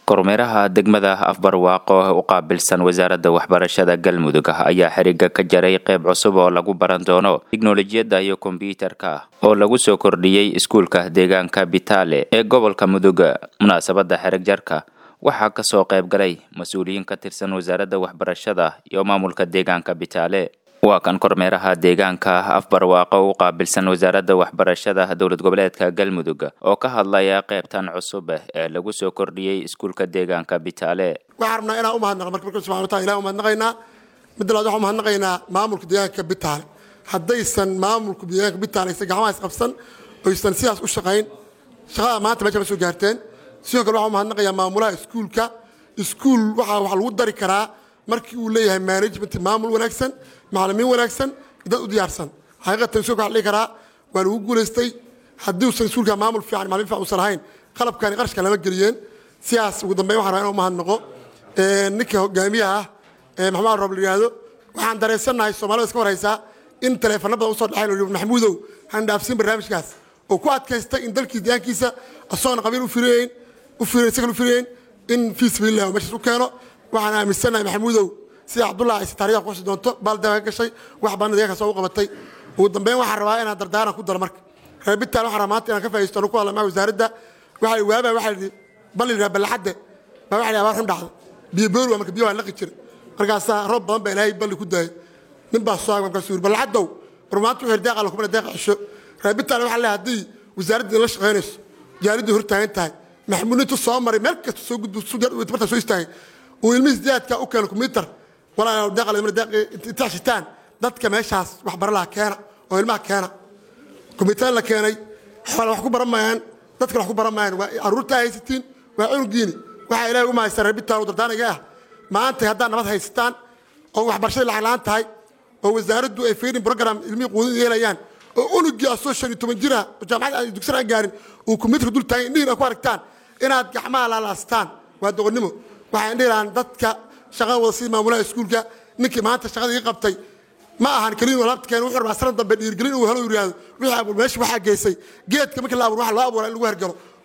kormeeraha degmada afbarwaaqo u qaabilsan wasaaradda waxbarashada galmudug ayaa xiriga ka jaray qayb cusub oo lagu baran doono tiknolojiyadda iyo kombyuutarka oo lagu soo kordhiyey iskuulka deegaanka bitaale ee gobolka mudug munaasabadda xerig jarka waxaa kasoo qayb galay mas-uuliyiin ka tirsan wasaaradda waxbarashada iyo maamulka deegaanka bitaale waa kan kormeeraha deegaanka afbarwaaqo u qaabilsan wasaaradda waxbarashada dowlad goboleedka galmudug oo ka hadlaya qaybtan cusub ee lagu soo kordhiyey iskuulka deegaanka bitaale waxaan rabnaa inaan umahadnaqo marka marka subxana wataala ilahi umahadnaqaynaa midda labaad waxaan umahadnaqaynaa maamulka deegaanka bitaale haddaysan maamulka deegaanka bitaale aysan gacmaha isqabsan oysan sidaas u shaqayn shaqada maanta meesha ma soo gaarteen sidoo kale waxaan umahadnaqayaa maamulaha iskuulka iskuul waxaa wax lagu dari karaa markii uu leeyahay management maamul wanaagsan macalimiin wanaagsan dad u diyaarsan xaqiiqatan iskuulka waxaa dhihi karaa waa lagu guulaystay haddii uusan iskuulka maamul fiican macalimiin fiican uusan lahayn qalabkani qarashka lama geliyeen sidaas ugu dambeyn waxaan rabaa inaan umahadnaqo ninka hogaamiyaha ah ee maxamed roob la yidhaahdo waxaan dareensannahay soomaalida iska warhaysaa in taleefano badan usoo dhexayn oo maxamuudow han dhaafsiin barnaamijkaas oo ku adkaystay in dalkii deegaankiisa asoona qabiil u firayn u firayn isagan u firayn in fii sabiilillah meeshaas u keeno waxaan aaminsannahay maxamuudow sida cabdullah ayse taariikha kuxusi doonto baaldaa ka gashay wax baana deegaankaas oo u qabatay ugu dambeyn waxaan rabaa inaan dardaaran ku daro marka reer bitaan waxaan rabaa maanta inaan ka faa'iisto anu ku hadla maa wasaaradda waxay waabaa waxaa yidhi bal yidhaha ballaxadde baa waxa yidhi abaar xun dhacda biyo boor waa marka biyo waa laqi jira markaasaa roob badan baa ilaahay balli ku daayay nin baa soo markaasuu yidhi ballaxaddow war maanta wuxuu deeqa la kumana deeqa cisho reer bitaan waxaa leeyahay haddii wasaaradda la shaqaynayso jaariddu hor taagan tahay maxamuud intuu soo maray meel kasta soo gudbo martaa soo istaagay uu ilmihiis diyaadka u keeno kumbiitar walaa deeqa shitaan dadka meeshaas waxbara laha keena oo ilmaha keena kumbiitar la keenay xoole wax ku baran maayaan dadkana wax ku baran maayaan waa carruurtaa haysatiin waa cunugiini waxaa ilaahay u mahaysan reer bitaan dardaanaga ah maanta haddaad nabad haysataan oo waxbarashada lacag la-aan tahay oo wasaaraddu ay feedin program ilmihii quudin yeelayaan oo unugii asoo shan iyo toban jira jaamacad aan dugsan aan gaarin uu kumbiitarka dul taagan indhihiin ku aragtaan inaad gacmaha laalaastaan waa doqonnimo waxaan dhihi lahaan dadka shaqada wada sida maamulaha iskuulka ninkii maanta shaqada ii qabtay ma ahan keliin laabta keen wuxuu rabaa sanad dambe dhiirgelin uu helo yidhaahdo wixii abuur meesha waxaa geysay geedka markii la abuur waxa loo abuuraa in lagu hergalo